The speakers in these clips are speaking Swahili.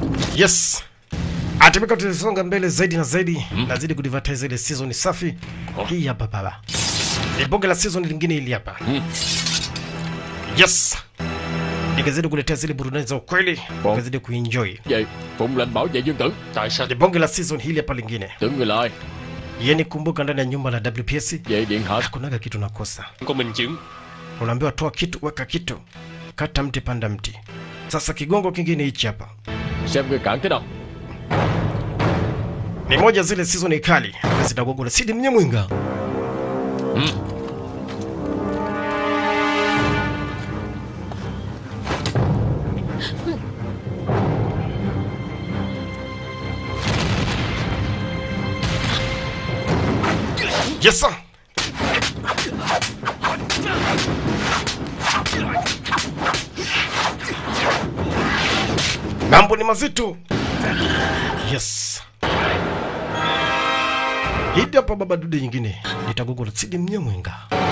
Yes. Atumika tulisonga mbele zaidi na zaidi. Nazidi kudivatize ile season safi. Hii hapa baba. Ni bonge la season lingine hili hapa. Yes. Nikazidi kuletea zile burudani za ukweli, nikazidi kuenjoy. Vậy Phụng lệnh bảo vệ dương tử Tại sao Ni bonge la season hili hapa lingine. tưởng người lại Yeni kumbuka ndani ya nyumba la WPS Vậy điện hạ hakunaga kitu nakosa. Có minh chứng Unaambiwa toa kitu, weka kitu. Kata mti, panda mti. Sasa kigongo kingine hichi hapa. Xem người cản thế nào Ni moja zile season kali zinagongo na Sidi Mnyamwinga. Yes sir. Mambo ni mazito. Yes. Hidi hapa baba dude nyingine nitagogo la Sidi Mnyamwinga.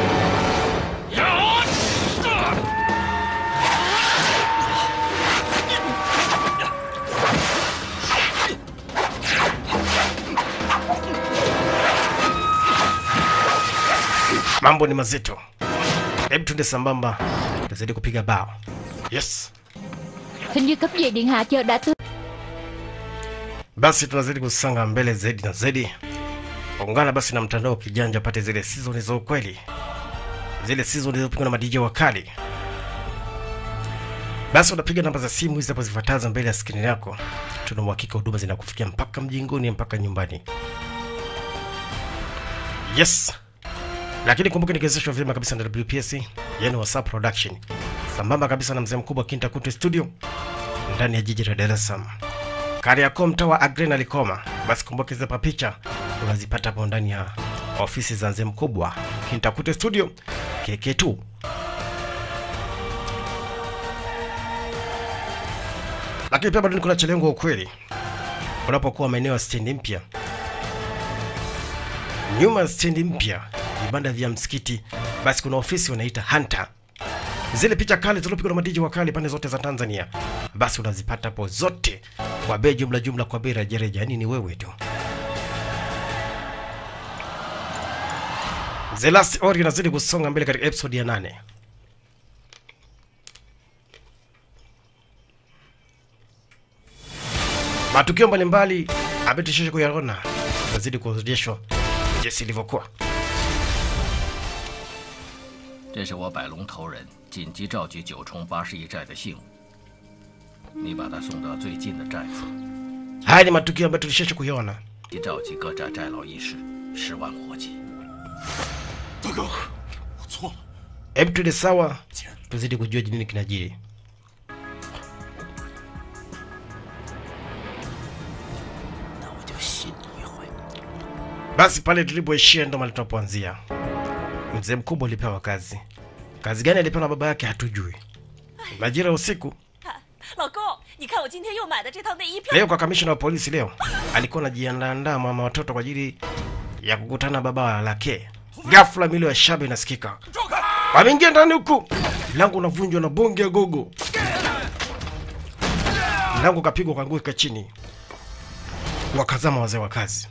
Mambo ni mazito. Hebu tuende sambamba, tuzidi kupiga bao. Yes. Hình như cấp dưới điện hạ chờ đã tư Basi tunazidi kusonga mbele zaidi na zaidi. Ungana basi na mtandao kijanja pate zile season za ukweli, zile season zilizopigwa na madija wakali. Basi unapiga namba za simu hizi hapo zifuatazo mbele ya skrini yako. Tuna uhakika huduma zinakufikia mpaka mjingoni, mpaka nyumbani. Yes, lakini kumbuka nikiwezeshwa vyema kabisa na WPS, yani WhatsApp production, sambamba kabisa na mzee mkubwa Kinta Kunte studio ndani ya jiji la Dar es Salaam. Kariakoo mtaa wa Agrena Likoma. Basi kumbuka hizo hapa picha unazipata hapo ndani ya ofisi za mzee mkubwa Kintakute studio KK2. Lakini pia bado kuna chelengo ukweli, unapokuwa maeneo ya stendi mpya, nyuma ya stendi mpya, vibanda vya msikiti, basi kuna ofisi wanaita Hunter zile picha kali zilizopigwa na madiji wakali pande zote za Tanzania, basi unazipata hapo zote kwa bei jumla jumla, kwa bei rejareja, yani ni wewe tu. The Last Ori inazidi kusonga mbele katika episode ya nane. Matukio mbalimbali ametishisha kuyaona, nazidi kuonyeshwa jinsi ilivyokuwa. 这是我百龙头人紧急召集九重八十一寨的信物，你把他送到最近的寨子， Haya ni matukio ambayo tulishisha kuyaona. 即召集各寨寨老义士十万活计。 大哥，我错了。 Hebu tuende sawa, tuzidi kujua nini kinajiri. Basi pale tulipoishia ndo mahali tunapoanzia. Mzee mkubwa alipewa kazi. Kazi gani alipewa na baba yake hatujui. Majira ya usiku 老公，你看我今天又买的这套内衣漂 leo kwa kamishna wa polisi leo alikuwa anajiandaandaa mama watoto kwa ajili ya kukutana na baba wa lake. Ghafla milio ya shaba inasikika, wameingia ndani huku, mlango unavunjwa na bonge ya gogo, mlango ukapigwa ukaanguka chini, wakazama wazee wa kazi.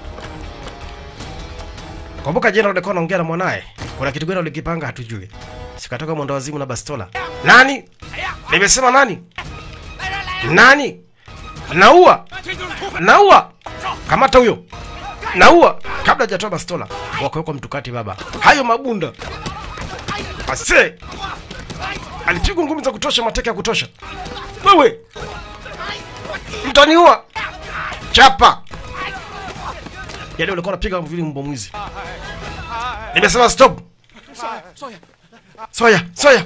Kumbuka jana ulikuwa unaongea na mwanaye, kuna kitu gani ulikipanga hatujui. Sikatoka mwendo wazimu na bastola. Nani? Nimesema nani? Nani? Naua! Naua! Kamata huyo! Naua! Kabla hajatoa bastola, wakawekwa mtukati baba. Hayo mabunda. Ase! Alipigwa ngumi za kutosha, mateke ya kutosha. Wewe! Mtaniua! Chapa! Yaani ulikuwa unapiga vile mbwa mwizi. Nimesema stop. Soya, soya.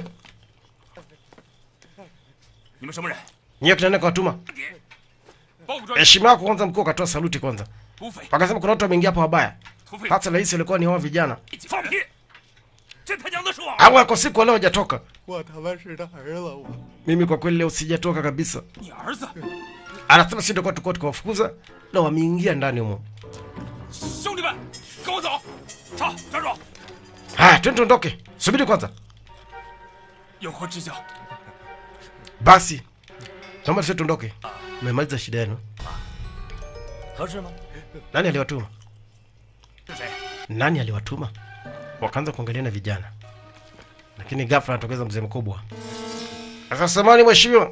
你们什么人？ Nyewe tunaenda kwa watuma. 报复专 Heshima yako kwanza, mkuu akatoa saluti kwanza. 土匪， Wakasema kuna watu wameingia hapa wabaya. 土匪， Hata rais alikuwa ni hao vijana. 放屁！这他娘的是我！ Au ako siku leo hajatoka. 我他妈是他儿子，我 Mimi kwa kweli leo sijatoka kabisa. 你儿子， Anasema si ndio kwa tukao tukawafukuza na wameingia ndani humo. 兄弟们，跟我走！上，站住！ Haya, twende tuondoke. Subiri kwanza. 有何指教？ Basi. Naomba sisi tuondoke. mmemaliza shida yenu. 合适吗？ Nani aliwatuma? 是谁？ Nani aliwatuma? Wakaanza kuangaliana vijana, lakini ghafla anatokeza mzee mkubwa. Sasa samani mheshimiwa,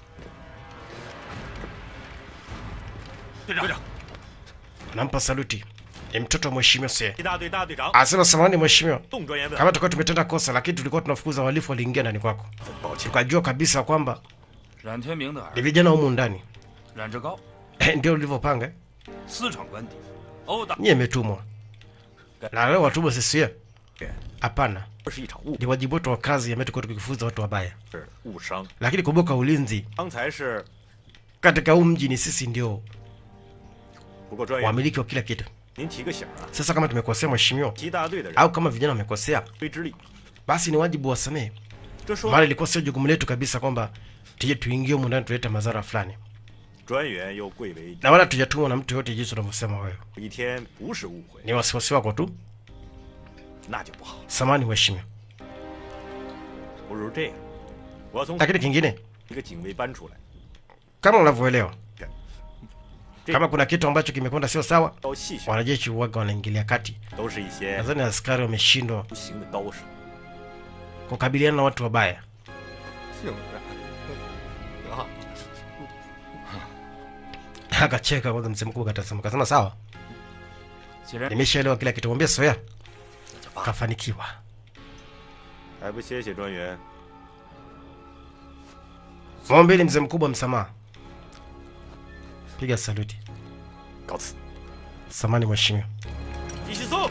队长，队长， nampa saluti. Ni mtoto wa mheshimiwa sie. 一大队大队长， Anasema samani mheshimiwa, 董专员问， kama tulikuwa tumetenda kosa, lakini tulikuwa tunafukuza wahalifu waliingia ndani kwako, 抱歉， tukajua kabisa kwamba 冉天明的 ni 儿 vijana humu ndani 冉志高， ndio ulivyopanga eh? 私闯官邸，殴打 Nyie imetumwa na leo watumwa sisi? eh? Hapana, 这是一场误 ni wajibu wetu wa kazi ambaye tulikuwa tukifuza watu wabaya, 是误伤， lakini kumbuka ulinzi 刚才是 katika huu mji ni sisi ndio 不过专员， wamiliki wa kila kitu. 您提个醒啊， Sasa kama tumekosea mheshimiwa, 一大队的人 au kama vijana wamekosea, 推之力， basi ni wajibu wasamehe, 这说 maana ilikuwa sio jukumu letu kabisa kwamba tuje tuingie humu ndani tulete madhara fulani, 专员又贵为 na wala tujatumwa na mtu yote jinsi unavyosema wewe. 一天不是误会， Ni wasiwasi wako tu. 那就不好。 Samani mheshimiwa, 不如这样，我从 lakini kingine 一个警卫班出来， kama unavyoelewa, Ti- kama kuna kitu ambacho kimekwenda sio sawa, 刀细选 wanajeshi uwaga wanaingilia kati. 都是一些 Nadhani askari wameshindwa 无形的刀手。 kukabiliana na watu wabaya. 竟然啊！ Akacheka kwanza, mzee mkubwa katasema, kasema sawa, 既然 nimeshaelewa kila kitu. Mwambie Soya kafanikiwa. 还不谢谢专员？ Mwombeni mzee mkubwa msamaha. Piga saluti. 告辞， Samani mheshimiwa. 继续送。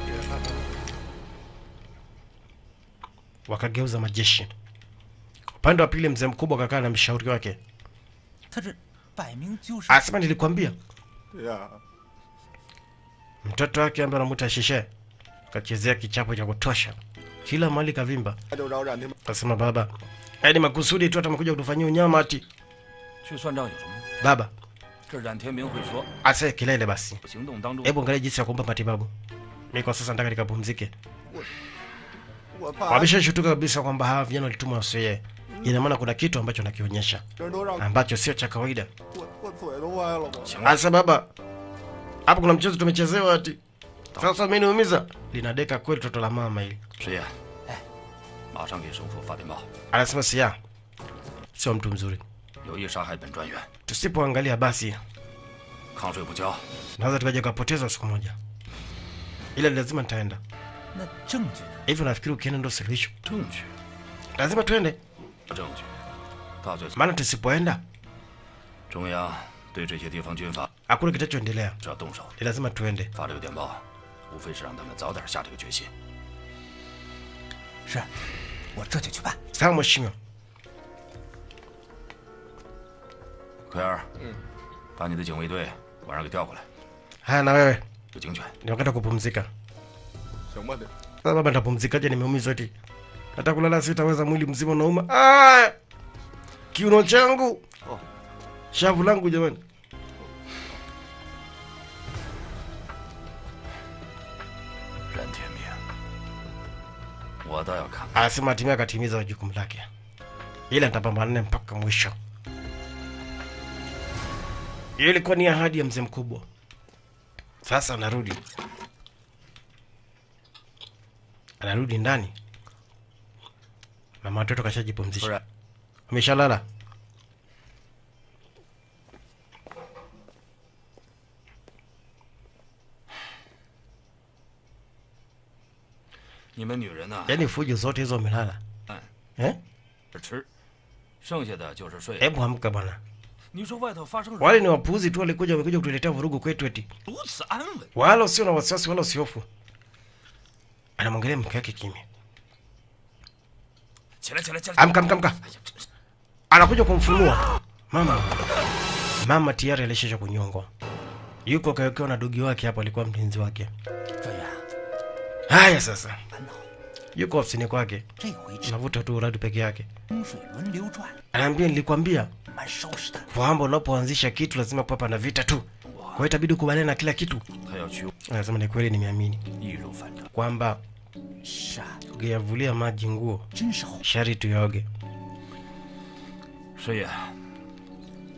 Wakageuza majeshi. Upande wa pili, mzee mkubwa kakaa na mshauri wake, 他这摆明就是 asema nilikwambia. 对呀， Mtoto wake ambaye anamuita Shishe kachezea kichapo cha kutosha, kila mahali kavimba. 他就找冉天明。 Kasema baba, yaani makusudi tu, hata amekuja kutufanyia unyama ati. 去算账有什么用？ Baba 这冉天明会说， ase kelele basi, 行动当中 hebu angalia jinsi ya kumpa matibabu. Mimi kwa sasa nataka nikapumzike. 我怕 Wameshashutuka kabisa kwamba hawa vijana walitumwa Wasoye. Ina maana kuna kitu ambacho nakionyesha 人都让 ambacho sio cha kawaida. 我我嘴都歪了我。 Asa baba, hapo kuna mchezo tumechezewa ati. Sasa mimi niumiza. Linadeka kweli toto la mama hili. 师爷，哎，马上给首府发电报， Anasema sia. Sio mtu mzuri. 有意杀害本专员， Tusipoangalia basi 抗税不交， naweza tukaja kupoteza siku moja. Ila lazima nitaenda. 那证据呢？ Hivi nafikiri ukienda ndo suluhisho. 证据， Lazima tuende. 证据，大罪。 Maana tusipoenda 中央对这些地方军阀 hakuna kitachoendelea. 只要动手， Ni lazima tuende. 发这个电报，无非是让他们早点下这个决心。 是，我这就去办。 Sawa mheshimiwa. 奎儿，嗯，把你的警卫队晚上给调过来， Haya na wewe. 有警犬。 Ni wakati wa kupumzika. 行吧，得 Sasa baba nitapumzikaje nimeumizwa eti? Hata kulala sitaweza mwili mzima unauma. Ah! Kiuno changu. Oh. Shavu langu jamani. 冉天明，我倒要看 Anasema hatimaye akatimiza jukumu lake, ila nitapambana naye mpaka mwisho. Hiyo ilikuwa ni ahadi ya mzee mkubwa. Sasa anarudi, anarudi ndani. Mama watoto kashajipumzisha, Alright. ameshalala. 你们女人呐、 Yaani fujo zote hizo wamelala 嗯， eh? 是吃，剩下的就是睡。 Hebu amka bwana. 你说外头发生 Wale ni wapuuzi tu, walikuja wamekuja kutuletea vurugu kwetu eti 如此安稳， wala usio na wasiwasi wala usiofu. Anamwangalia mke wake kimya. 起来起来起来！ Amka, amka, amka. Anakuja kumfunua mama. Mama tayari alishaisha kunyongwa, yuko kawekewa na dogi wake hapo, alikuwa mlinzi wake. 专员， Haya sasa, 烦恼， yuko ofisini kwake, 这回是 anavuta tu uradi peke yake. 风水轮流转， Anaambia, nilikwambia 蛮收拾的。 kwamba unapoanzisha kitu lazima papa na vita tu, kwa hiyo itabidi ukubaliane na kila kitu. 他要去 Anasema ni kweli, nimeamini 易如反掌。 kwamba 是啊， ukiyavulia maji nguo 真是好。 shari tuyaoge. 师爷，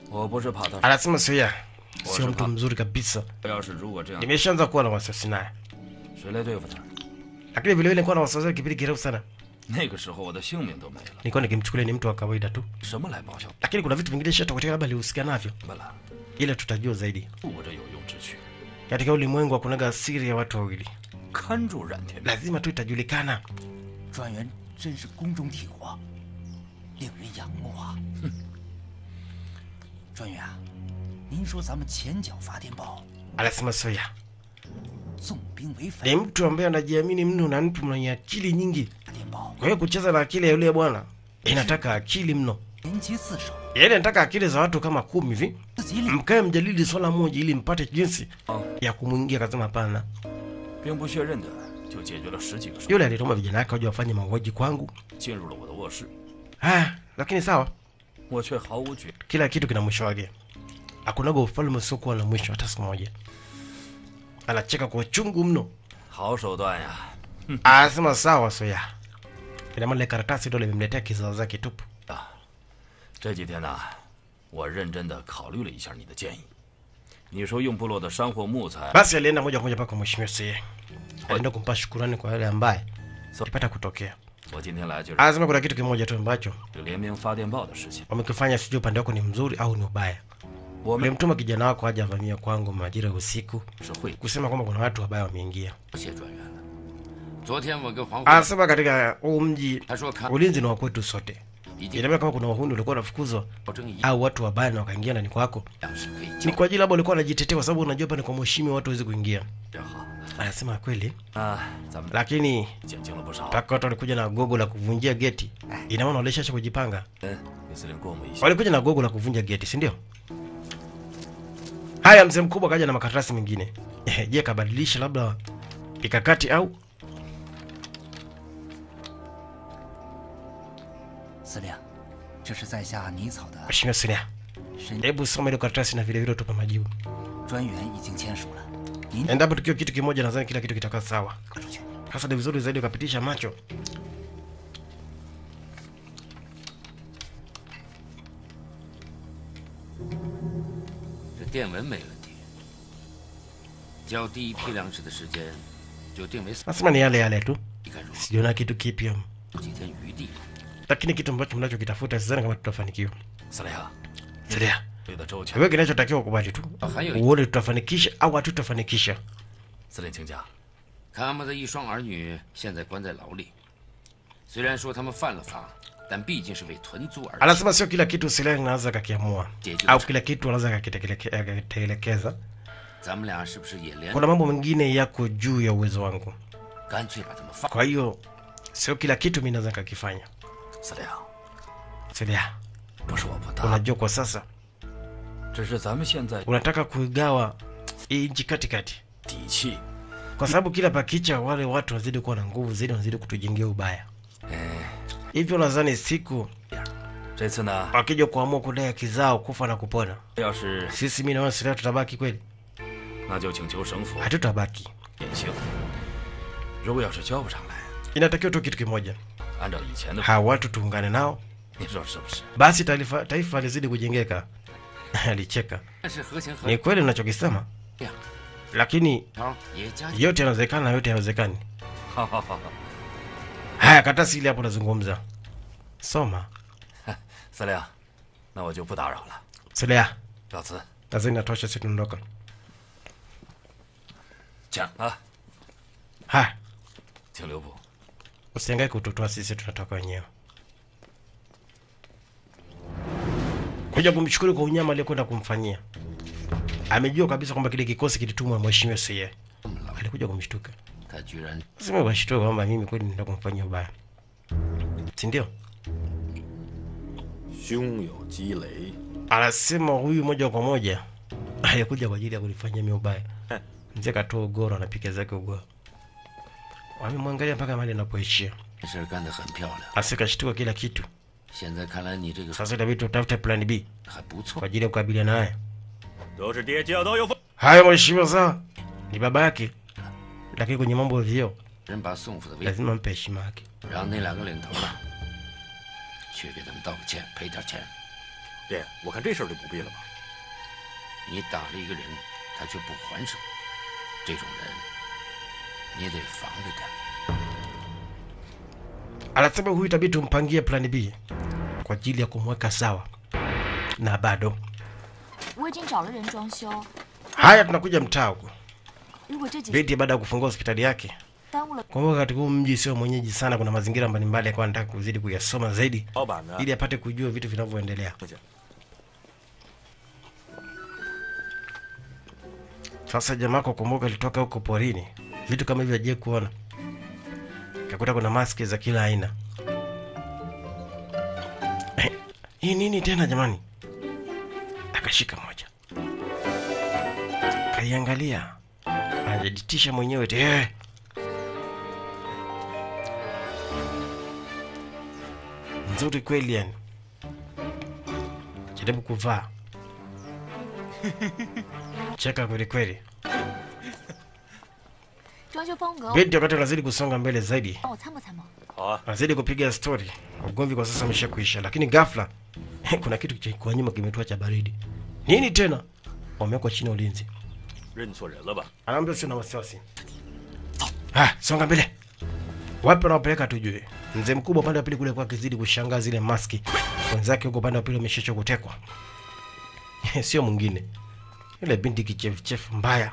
我不是怕他， Anasema Soya sio Washa mtu pa- mzuri kabisa, 要是如果这样， nimeshaanza kuwa na wasiwasi naye, 谁来对付他？ lakini vile vile nilikuwa na wasiwasi kipindi kirefu sana, 那个时候我的性命都没了， nilikuwa nikimchukulia ni mtu wa kawaida tu, 什么来报效？ lakini kuna vitu vingine shatokea labda alihusika navyo, 怎么了？ ila tutajua zaidi. 护着有用之躯， Katika ulimwengu hakunaga siri ya watu wawili, 看住冉天明。 lazima tu itajulikana. 专员真是宫中体活，令人仰慕啊！哼，专员啊，您说咱们前脚发电报， Anasema Soya 纵兵为 ni 匪， mtu ambaye anajiamini mno na mtu mwenye akili nyingi. 发电报 Kwa hiyo kucheza na akili ya yule bwana inataka akili mno, 连接四手， yaani nataka akili za watu kama kumi hivi, 自己领 mkae mjadili swala moja ili mpate jinsi 啊， ya kumwingia. Akasema hapana, 兵不血刃的就解决了十几个手， yule alituma vijana wake waje wafanye mauaji kwangu. 进入了我的卧室， Haya, lakini sawa, 我却毫无觉。 kila kitu kina mwisho wake. Hakunaga ufalme usiokuwa na mwisho hata siku moja. Anacheka kwa uchungu mno, 好手段呀！ anasema sawa Soya. Ina maana ile karatasi ndio limemletea kizao zake tupu. 这几天呢，我认真的考虑了一下你的建议。你说用部落的山货木材， Basi alienda moja kwa moja mpaka mheshimiwa Soya, alienda kumpa shukurani kwa yale ambaye alipata kutokea. 我今天来就是 Anasema kuna kitu kimoja tu ambacho 这联名发电报的事情。 wamekifanya, sijui upande wako ni mzuri au ni ubaya. 我们 Ulimtuma kijana wako aje avamia kwangu majira ya usiku 是会 kusema kwamba kuna watu wabaya wameingia. 谢专员了。昨天我跟黄辉， Anasema katika huu mji 他说看 ulinzi ni wa kwetu sote. 已经 Ina maana kama kuna wahuni walikuwa wanafukuzwa 保证一 au watu wabaya na wakaingia ndani kwako, 样是可以 ni 交 kwa ajili labda walikuwa wanajitetea, kwa sababu unajua pale kwa mheshimiwa watu hawezi kuingia. 真好 Anasema kweli, 啊，咱们 lakini 减轻了不少。 mpaka watu walikuja na gogo la kuvunjia geti, ina maana walishasha kujipanga. 嗯，李司令过目一下。 Walikuja na gogo la kuvunja geti, si ndio? Haya, mzee mkubwa kaja na makaratasi mengine. Je, kabadilisha labda mikakati au 司令，这是在下拟草的 Mheshimiwa Sinia, 申 hebu soma ile karatasi na vile vile utupe majibu. 专员已经签署了，您 Endapo tukiwa kitu kimoja, nadhani kila kitu kitakaa sawa. 拿出去。 Sasa ni vizuri zaidi ukapitisha macho. 这电文没问题，交第一批粮食的时间就定为 Nasema ni yale yale tu, 你看如何？ sijaona kitu kipya, 有几天余地， lakini kitu ambacho mnachokitafuta sidhani kama tutafanikiwa. 司令啊， Sinia, 对的周全。 wewe kinachotakiwa ukubali tu, 啊，还有一， uone tutafanikisha au hatutafanikisha. 司令请讲。 他们的一双儿女现在关在牢里，虽然说他们犯了法，但毕竟是为屯租而 Anasema sio kila kitu Sinia anaweza kakiamua 解决 au 了。 kila kitu anaweza kakiteleke- akakitelekeza. 咱们俩是不是也连 Kuna mambo mengine yako juu ya uwezo wangu, 干脆把他们放？ kwa hiyo sio kila kitu mimi naweza kakifanya. 司令， Sinia, 不是我不答， unajua kwa sasa 只是咱们现在 unataka kuigawa hii nchi katikati, 底气。 kwa sababu kila pakicha wale watu wanazidi kuwa na nguvu zaidi, wanazidi kutujengea ubaya. 哎， Hivyo nadhani siku 这次呢， wakija kuamua kudai haki zao kufa na kupona, 要是 sisi mimi naona Siria tutabaki kweli? 那就请求省府 Hatutabaki. 减刑。如果要是交不上来， Inatakiwa tu kitu kimoja, 按照以前的， hawa watu tuungane nao, 你说是不是？ basi taifa, taifa lizidi kujengeka. Alicheka. 但是合情合 Ni kweli unachokisema, 呀， lakini 条也加 yote yanawezekana na yote hayawezekani. 好好好好， Haya, karatasi ile hapo nazungumza, soma. 司令，那我就不打扰了， Silia, 告辞。 nadhani natosha, sisi tunaondoka. 讲啊， Haya, 请留步。 usiangae kututoa sisi, tunatoka wenyewe. Kuja kumshukuru kwa unyama aliyokwenda kumfanyia. Amejua kabisa kwamba kile kikosi kilitumwa na mheshimiwa Siye. Alikuja kumshtuka. 他居然 Sema washtuka kwamba mimi kweli nenda kumfanyia ubaya, si ndio? 胸有积累， Anasema huyu moja kwa moja alikuja kwa ajili ya kunifanyia mimi ubaya. Mzee katoa ugoro, anapiga zake ugoro, wamemwangalia mpaka mahali anapoishia. 这事儿干得很漂亮。 Asikashtuka kila kitu. 现在看来你这个 Sasa itabidi tutafute plan B 还不错 kwa。ajili ya kukabiliana naye. 都是爹教导有方。 Haya mheshimiwa, sawa, ni baba yake, lakini kwenye mambo ya vyeo 人把宋府的威， lazima mpe heshima yake. 让那两个领头的去给他们道个歉，赔点钱。 爹，我看这事儿就不必了吧。 你打了一个人，他却不还手，这种人你得防着点。 Anasema huyu itabidi tumpangie plan B kwa ajili ya kumweka sawa, na bado 我已经找了人装修， haya, tunakuja mtaa huku. 如果这几 Binti baada ya kufungua hospitali yake, 耽误了， kumbuka katika huu mji sio mwenyeji sana, kuna mazingira mbalimbali akawa anataka kuzidi kuyasoma zaidi 老板呢？ ili apate kujua vitu vinavyoendelea. 不行， Sasa jamaa kwa kumbuka, alitoka huko porini, vitu kama hivyo aje kuona, kakuta kuna maski za kila aina. Eh, Hii nini tena jamani? Akashika moja, kaiangalia, anajitisha mwenyewe te eh. Nzuri kweli yani, jaribu kuvaa cheka kweli kweli. 装修风格， Binti wakati anazidi kusonga mbele zaidi, 帮我参谋参谋。 好啊， anazidi kupiga stori. Ugomvi kwa sasa umesha kuisha, lakini ghafla kuna kitu cha kwa nyuma kimetua cha baridi. Nini tena? Wamewekwa chini ya ulinzi. 认错人了吧？ Anaambia sio na wasiwasi. Ah, songa mbele. Wapi wanawapeleka tujue. Mzee mkubwa upande wa pili kule kwa kizidi kushangaa zile maski. Wenzake huko upande wa pili wameshacho kutekwa. sio mwingine. Yule binti kichefuchefu mbaya.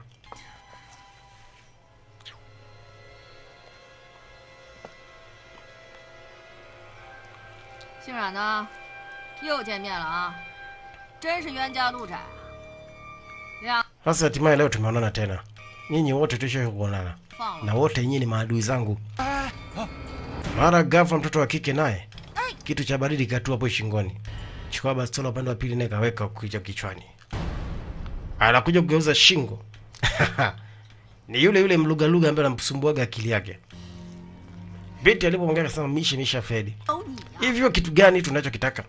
欣然呢？又见面了啊！真是冤家路窄啊！两 Sasa hatimaye leo tumeonana tena. Nyinyi wote tushawahi kuonana. 放 na 了， wote nyinyi ni maadui zangu. Mara ghafla mtoto wa kike naye kitu cha baridi katua hapo shingoni, chukua bastola upande wa pili naye kaweka kichwa kichwani, anakuja kugeuza shingo ni yule yule mlugaluga ambaye anamsumbuaga akili yake. Binti alipomwongea akasema, mishe misha fedi, 有你呀、 hivyo kitu gani tunachokitaka?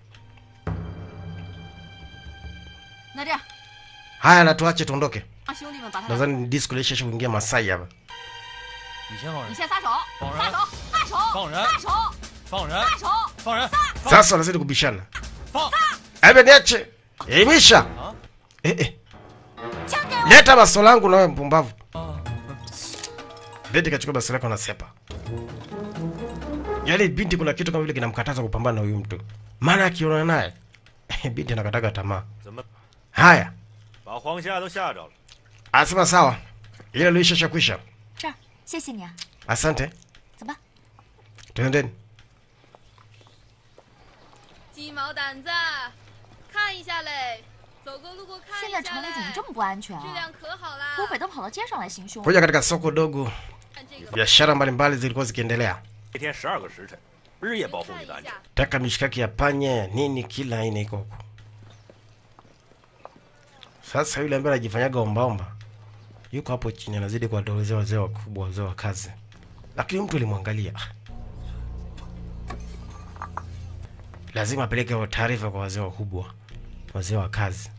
那这样， Haya, na tuache tuondoke. 让兄弟们把他俩， Nadhani ni disco lisha kuingia Masai hapa. 你先放你人， 先撒手， 放人撒手，撒手， 放人撒手， 放人， 撒手， 放人， Sasa wanazidi kubishana. 放。 Ebe niache. Imisha. Eh eh. Leta baso langu na wewe mpumbavu. Binti kachukua baso lako na sepa. Yaani binti kuna kitu kama vile kinamkataza kupambana na huyu mtu. Maana akiona naye binti anakataga tamaa. 怎么 Haya, 把黄夏都吓着了？ asema sawa. Ile luisha shakwisha. 这儿，谢谢你啊， Asante. 走吧。 Twendeni. 鸡毛掸子，看一下嘞，走过路过看现一在下城里嘞怎么这么不安全质啊？ 量可好啦。 土匪都跑到街上来行凶， Kuja katika soko dogo, 看这个， biashara mbalimbali zilikuwa zikiendelea. 一天十二个时辰，日夜保护看你一的安全下。。 taka mishikaki ya panya nini kila aina iko huko. Sasa yule ambaye anajifanyaga ombaomba yuko hapo chini, anazidi kuwadolezea wazee wakubwa, wazee wa kazi, lakini mtu alimwangalia. Lazima apeleke taarifa kwa wazee wakubwa, wazee wa kazi.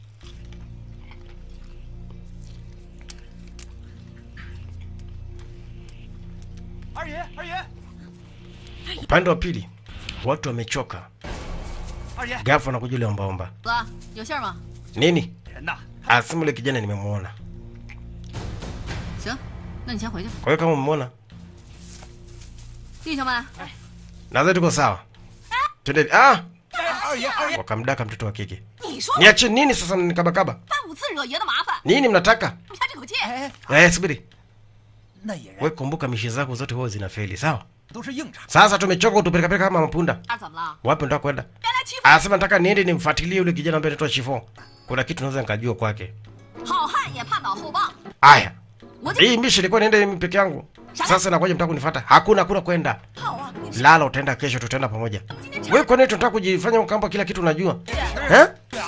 Upande wa pili watu wamechoka, ghafla anakuja yule ombaomba. 哥，有信儿吗？ Nini? 人呐， Asimu yule kijana nimemwona. 行，那你先回去吧。 Kwa hiyo kama umemwona, 弟兄们， nadhani tuko sawa. Twende. Ah, 二爷二爷， wakamdaka mtoto wa kike. 你说 Niache nini sasa mnikabakaba? 三五次惹爷的麻烦， Nini mnataka? 你下这口气。 哎， Eh, subiri. 那野人 We kumbuka mishi zako zote huwa zinafeli, sawa? 都是硬茬， Sasa tumechoka kutupelekapeleka kama mapunda. 那怎么了？ Wapi nataka kwenda? 别来欺负 Anasema nataka niende nimfuatilie yule kijana ambaye anaitwa Chiffon. Kuna kitu naweza nikajua kwake. 好汉也怕脑后棒。 Aya. 我就 Hii mishi ilikuwa niende mimi peke yangu. Sasa nakuja mtaka kunifuata. Hakuna hakuna kwenda. 好啊！你 Lala utaenda kesho tutaenda pamoja. Wewe kwa nini tunataka kujifanya kwamba kila kitu unajua? Eh?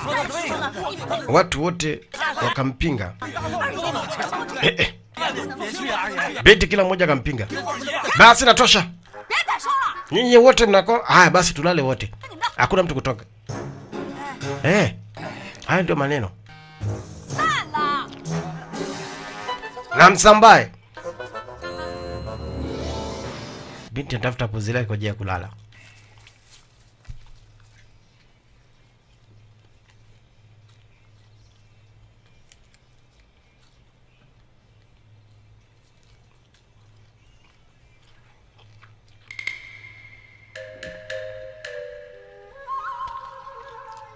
Watu wote wakampinga. Eh, eh. 别去啊，二爷， Binti kila mmoja akampinga. Basi natosha. 别再说了， Nyinyi wote mnako haya, basi tulale wote, hakuna mtu kutoka. Eh, haya ndio maneno 散了。 na msambae. Binti anatafuta pozi lake kwa ajili ya kulala.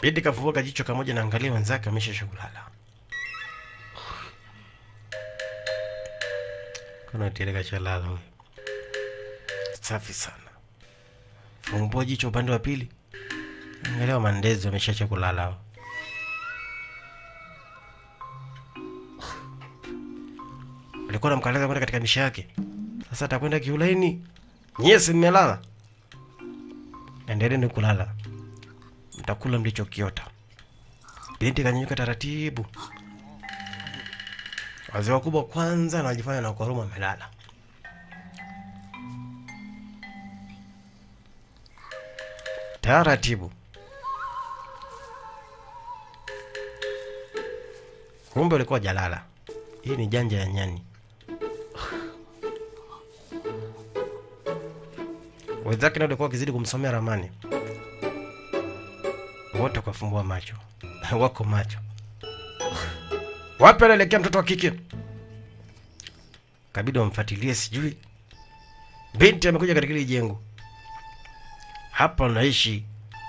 Binti kafunguka jicho kamoja na angalia wenzake wameshaisha kulala. Kuna tireka cha lala huyu. Safi sana. Fumbua jicho upande wa pili. Angalia mandezi wameshaisha kulala hao. Alikuwa anamkataza kwenda katika misha yake. Sasa atakwenda kiulaini. Nyie si mmelala? Endeleeni kulala, mtakula mlichokiota. Binti kanyanyuka taratibu. Wazee wakubwa kwanza wanajifanya na kwa huruma wamelala. Taratibu. Kumbe ulikuwa jalala. Hii ni janja ya nyani. Wenzake ndio walikuwa wakizidi kumsomea ramani. Wote wakafumbua macho, wako macho. Wapi anaelekea mtoto wa kike? Kabidi wamfuatilie, sijui. Binti amekuja katika hili jengo, hapa unaishi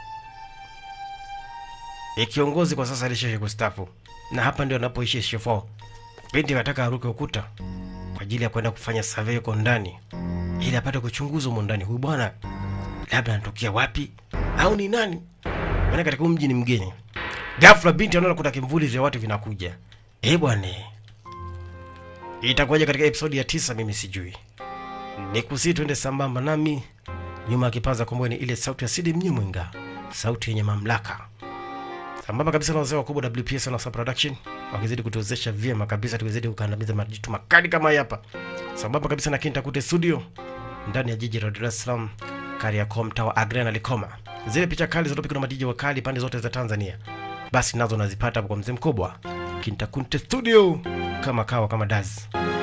e, kiongozi kwa sasa alishaisha kustafu, na hapa ndio anapoishi Shifo. Binti anataka aruke ukuta kwa ajili ya kwenda kufanya survey huko ndani ili apate kuchunguza humo ndani, huyu bwana labda anatokea wapi au ni nani? Maana katika huu mji ni mgeni. Ghafla binti anaona kuna kimvuli vya watu vinakuja. Eh bwana, itakuwaje katika episodi ya tisa? Mimi sijui. Nikusii tuende sambamba nami. Nyuma ya kipaza kombwe ni ile sauti ya Sidi Mnyimwinga, sauti yenye mamlaka, sambamba kabisa na wazee wakubwa WPS na Sub Production wakizidi kutuwezesha vyema kabisa, tukizidi kukandamiza majitu makali kama hapa, sambamba kabisa na Kinta Kute Studio ndani ya jiji la Dar es Salaam, Kariakoo, mtaa wa Agrena na Likoma. Zile picha kali zilizopigwa na madiji wakali pande zote za Tanzania, basi nazo nazipata hapo kwa mzee mkubwa Kinta Kute Studio, kama kawa kama dazi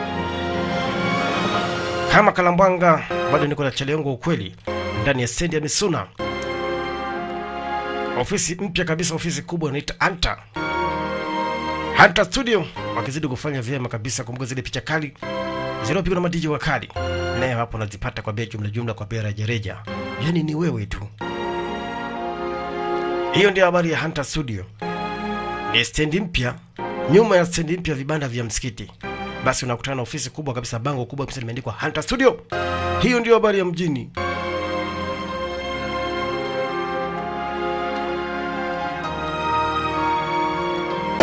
kama Kalambwanga. Bado niko na Cheliongo ukweli ndani ya stendi ya Misuna, ofisi mpya kabisa, ofisi kubwa inaitwa Anta Hunter Studio wakizidi kufanya vyema kabisa. Kumbuka zile picha kali zilizopigwa na madiji wakali, naye hapo unazipata kwa bei jumla jumla, kwa bei rejareja, yaani ni wewe tu. Hiyo ndio habari ya Hunter Studio. Ni stendi mpya, nyuma ya stendi mpya vibanda vya msikiti, basi unakutana na ofisi kubwa kabisa, bango kubwa kabisa limeandikwa Hunter Studio. Hiyo ndio habari ya mjini.